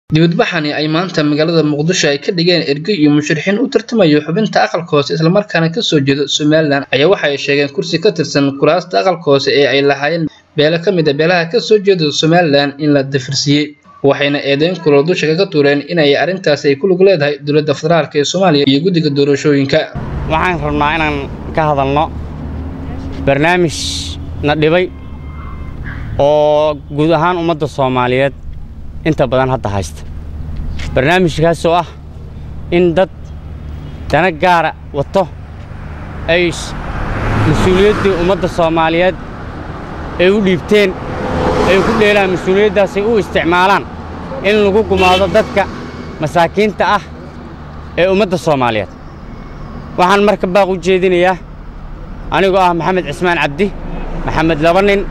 dibadbaxani ay maanta magaalada muqdisho ay ka dhigeen erge iyo musharixiin u tartamayo xubinta aqalka hoose islamarkaana kasoo jeeda somalilan ayaa waxa ay sheegeen kursi ka tirsan kuraasta aqalka hoose ee ay lahaayeen beelo ka mid a beelaha kasoo jeeda somalilan in la dafirsiiyey waxayna eedeyn kuloo dusha kaga tuureen inay arrintaasi ay ku lug leedahay dowladda federaalk ee soomaaliya iyo guddiga doorashooyinka waxaan rabnaa inaan ka hadalno barnaamij na dhibay oo guud ahaan ummadda soomaaliyeed inta badan hadda haysta barnaamijkaasoo ah in dad dana gaara wato ay mas-uuliyaddii ummadda soomaaliyeed ay u dhiibteen ay ku dheelaan mas-uuliyaddaasay u isticmaalaan in lagu gumaado dadka masaakiinta ah ee ummadda soomaaliyeed waxaan marka baaq u jeedinayaa anigoo ah maxamed cismaan cabdi maxamed laba nin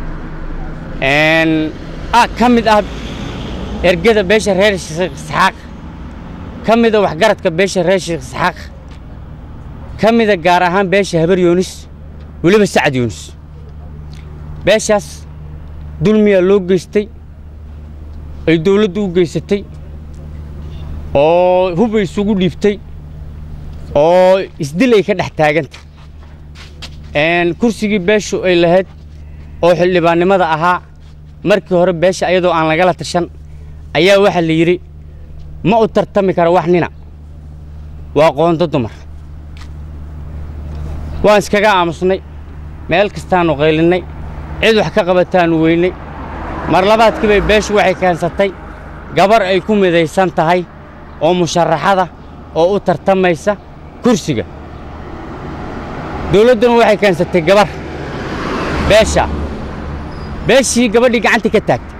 ka mid ah ergada beesha reer sheekh isxaaq ka mida waxgaradka beesha reer sheekh isxaaq ka mida gaar ahaan beesha habar yoonis weliba sacad yoonis beeshaas dulmiyaa loo geystay ay dawladdu u geysatay oo hubay isugu dhiibtay oo isdil ay ka dhex taagantay kursigii beeshu ay lahayd oo xildhibaannimada ahaa markii hore beesha ayadoo aan lagala tashan ayaa waxaa la yidhi ma u tartami kara wax nina waa qoondo dumar waan iskaga aamusnay meel kastaannu qaylinnay cid wax ka qabataannu weynay mar labaadkii bay beeshu waxay keensatay gabar ay ku midaysan tahay oo musharaxada oo u tartamaysa kursiga dawladduna waxay keensatay gabar beesha beeshii gabadhii gacantii ka taagtay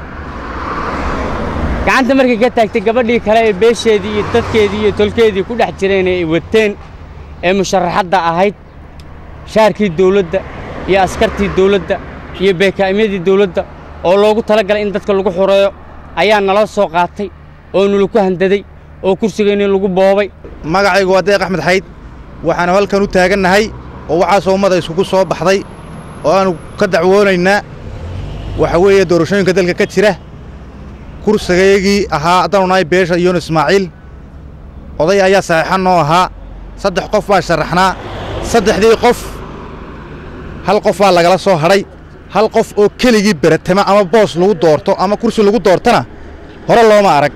gacanta markay ka taagtay gabadhii kale ee beesheedii iyo dadkeedii iyo tolkeedii ku dhex jireen ee ay wateen ee musharaxadda ahayd shaarkii dawladda iyo askartii dawladda iyo beekaa'imyadii dawladda oo loogu tala galay in dadka lagu xureeyo ayaa nala soo qaatay oo nalaku handaday oo kursigeenii lagu boobay magacaygu waa deeq axmed xayd waxaanu halkan u taagannahay oo waxaasoo ummada isugu soo baxday oo aanu ka dacwoonaynaa waxa weeye doorashooyinka dalka ka jira kursigaygii ahaa haddaanu nahay beesha yoon ismaaciil oday ayaa saxiixan noo ahaa saddex qof baa sharaxnaa saddexdii qof hal qof baa lagala soo hadhay hal qof oo keligii beratama ama boos lagu doorto ama kursi lagu doortana hore looma arag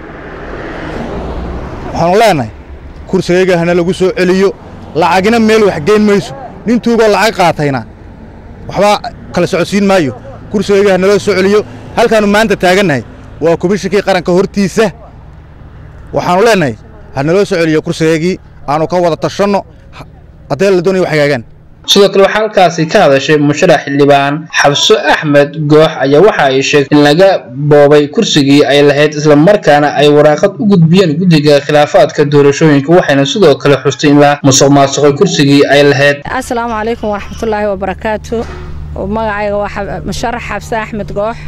waxaanu leennahay kursigayga hana lagu soo celiyo lacagina meel wax geyn mayso nin tuugoo lacag qaatayna waxbaa kala socodsiin maayo kursigayga ha naloo soo celiyo halkaannu maanta taagannahay waa komishinkii qaranka hortiisa waxaannu leennahay ha naloo soo celiyo kursigaygii aannu ka wada tashanno haddee la doonaya wax hagaagaan sidoo kale waxaa halkaasi ka hadashay musharax xildhibaan xabso axmed goox ayaa waxa ay sheegtay in laga boobay kursigii ay lahayd islamarkaana ay waraaqad u gudbiyeen guddiga khilaafaadka doorashooyinka waxayna sidoo kale xustay in la musuq maasuqay kursigii ay lahayd assalaamu calaykum waraxmatullaahi wabarakaatu magacayga waa musharax xabse axmed goox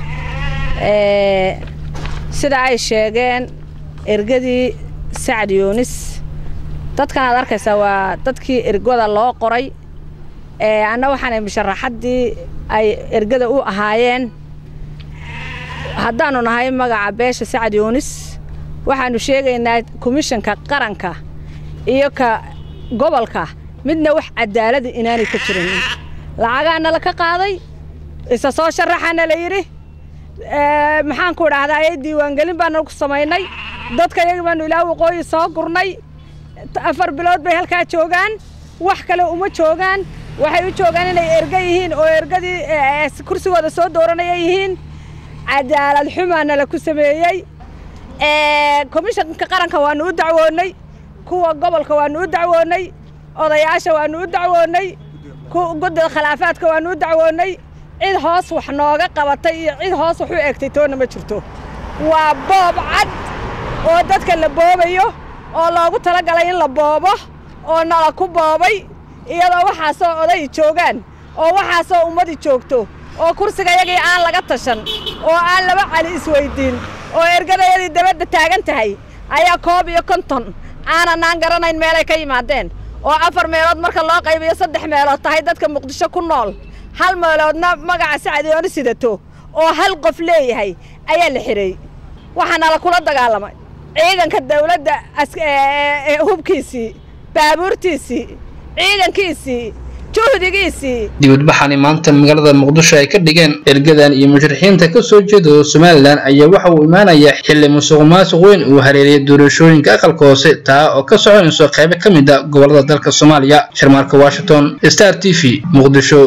sida ay sheegeen ergadii sacad yoonis dadkan aad arkaysaa waa dadkii ergada loo qoray anna waxaanay musharaxaddii ay ergada u ahaayeen haddaannu nahay magaca beesha sacad yoonis waxaannu sheegaynaa komishanka qaranka iyo ka gobolka midna wax cadaalada inaanay ka jirin lacagaana la ka qaaday isa soo sharaxaana la yidhi maxaan ku idhaahdaa ee diiwaangelin baanu ku samaynay dadka iyagi baanu ilaa waqooyi soo gurnay afar bilood bay halkaa joogaan wax kale uma joogaan waxay u joogaan inay erga yihiin oo ergadii kursigooda soo dooranaya yihiin cadaalad xumaana la ku sameeyey komishanka qaranka waanu u dacwoonnay kuwa gobolka waanu u dacwoonnay odayaasha waanu u dacwoonnay guddiga khilaafaadka waanu u dacwoonnay cid hoos wax nooga qabatay iyo cid hoos wax u egtay toonna ma jirto waa boob cad oo dadka la boobayo oo loogu talagalay in la boobo oo nala ku boobay iyadoo waxaasoo oday joogaan oo waxaasoo ummadi joogto oo kursigayagii aan laga tashan oo aan laba cali isweyddiin oo ergadayadii dabadda taagan tahay ayaa koob iyo konton aananaan garanayn meelay ka yimaadeen oo afar meelood marka loo qaybiyo saddex meelood tahay dadka muqdisho ku nool hal meeloodna magaca sacadiyooni sidato oo hal qof leeyahay ayaa la xidhay waxaa nala kula dagaalamay ciidanka dawladda hubkiisii baabuurtiisii ciidankiisii juhdigiisii dibadbaxani maanta magaalada muqdisho ay ka dhigeen ergadan iyo musharaxiinta ka soo jeeda somalilan ayaa waxa uu imaanayaa xilli musuq maasuq weyn uu hareeriyay doorashooyinka aqalka hoose taa oo ka soconayso qaybo ka mid a gobolada dalka soomaaliya sharmaarka washington star t v muqdisho